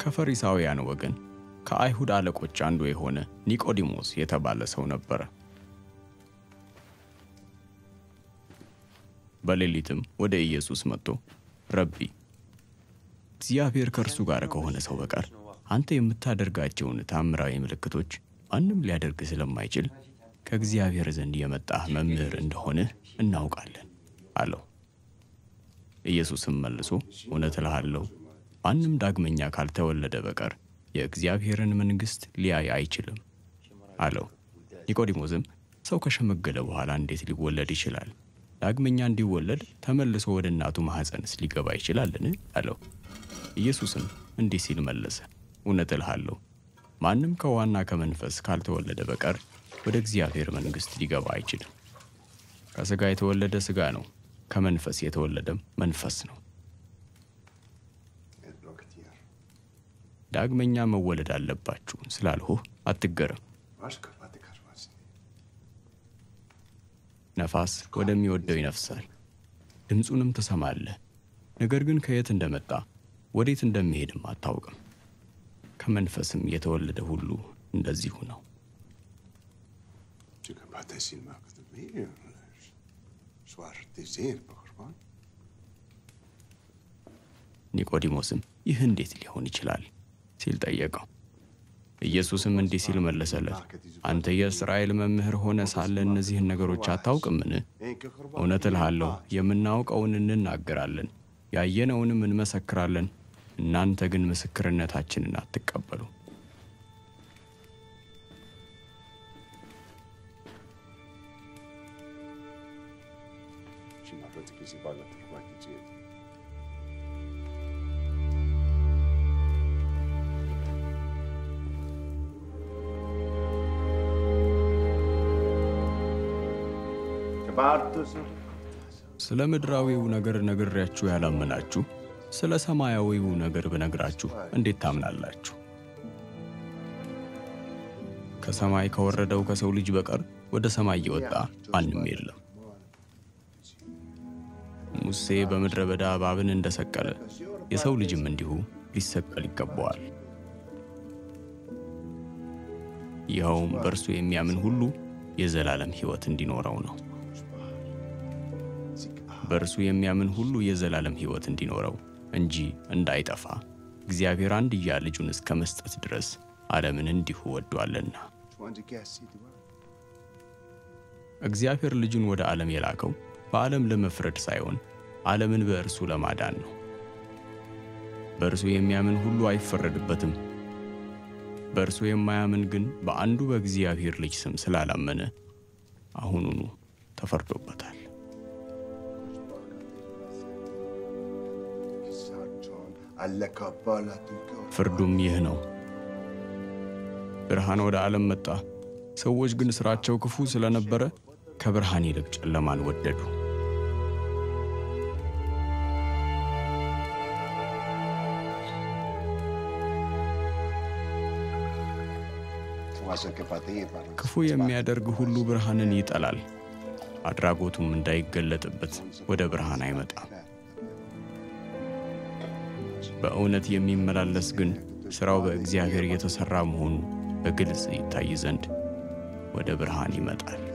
ከፈሪሳውያን ወገን ከአይሁድ አለቆች አንዱ የሆነ ኒቆዲሞስ የተባለ ሰው ነበረ። በሌሊትም ወደ ኢየሱስ መጥቶ ረቢ፣ እግዚአብሔር ከእርሱ ጋር ከሆነ ሰው በቀር አንተ የምታደርጋቸውን ታምራዊ ምልክቶች ማንም ሊያደርግ ስለማይችል ከእግዚአብሔር ዘንድ የመጣህ መምህር እንደሆንህ እናውቃለን አለው። ኢየሱስም መልሶ እውነት እልሃለሁ ማንም ዳግመኛ ካልተወለደ በቀር የእግዚአብሔርን መንግሥት ሊያይ አይችልም አለው። ኒቆዲሞስም ሰው ከሸመገለ በኋላ እንዴት ሊወለድ ይችላል? ዳግመኛ እንዲወለድ ተመልሶ ወደ እናቱ ማኅፀንስ ሊገባ ይችላልን? አለው። ኢየሱስም እንዲህ ሲል መለሰ፣ እውነት እልሃለሁ ማንም ከውኃና ከመንፈስ ካልተወለደ በቀር ወደ እግዚአብሔር መንግሥት ሊገባ አይችልም። ከሥጋ የተወለደ ሥጋ ነው፣ ከመንፈስ የተወለደም መንፈስ ነው። ዳግመኛ መወለድ አለባችሁ ስላልሁህ አትገረም። ነፋስ ወደሚወደው ይነፍሳል፣ ድምፁንም ትሰማለህ፣ ነገር ግን ከየት እንደመጣ ወዴት እንደሚሄድም አታውቅም። ከመንፈስም የተወለደ ሁሉ እንደዚሁ ነው። Je kan bare tage sin mørke til mere. Svar, det ser på korban. ኒቆዲሞስም ይህ እንዴት ሊሆን ይችላል ሲል ጠየቀው። ኢየሱስም እንዲህ ሲል መለሰለት፣ አንተ የእስራኤል መምህር ሆነ ሳለ እነዚህን ነገሮች አታውቅምን? እውነት እልሃለሁ የምናውቀውን እንናገራለን፣ ያየነውንም እንመሰክራለን፣ እናንተ ግን ምስክርነታችንን አትቀበሉ። Sin mørke til sin balle til korban til sin. ስለ ምድራዊው ነገር ነግሬያችሁ ያላመናችሁ ስለ ሰማያዊው ነገር ብነግራችሁ እንዴት ታምናላችሁ? ከሰማይ ከወረደው ከሰው ልጅ በቀር ወደ ሰማይ የወጣ ማንም የለም። ሙሴ በምድረ በዳ እባብን እንደሰቀለ የሰው ልጅም እንዲሁ ሊሰቀል ይገባዋል። ይኸውም በእርሱ የሚያምን ሁሉ የዘላለም ሕይወት እንዲኖረው ነው። በእርሱ የሚያምን ሁሉ የዘላለም ሕይወት እንዲኖረው እንጂ እንዳይጠፋ እግዚአብሔር አንድያ ልጁን እስከ መስጠት ድረስ ዓለምን እንዲሁ ወዷልና። እግዚአብሔር ልጁን ወደ ዓለም የላከው በዓለም ለመፍረድ ሳይሆን ዓለምን በእርሱ ለማዳን ነው። በእርሱ የሚያምን ሁሉ አይፈረድበትም። በእርሱ የማያምን ግን በአንዱ በእግዚአብሔር ልጅ ስም ስላላመነ አሁኑኑ ተፈርዶበታል። ፍርዱም ይህ ነው፣ ብርሃን ወደ ዓለም መጣ፣ ሰዎች ግን ሥራቸው ክፉ ስለነበረ ከብርሃን ይልቅ ጨለማን ወደዱ። ክፉ የሚያደርግ ሁሉ ብርሃንን ይጠላል፣ አድራጎቱም እንዳይገለጥበት ወደ ብርሃን አይመጣም። በእውነት የሚመላለስ ግን ሥራው በእግዚአብሔር የተሠራ መሆኑ በግልጽ ይታይ ዘንድ ወደ ብርሃን ይመጣል።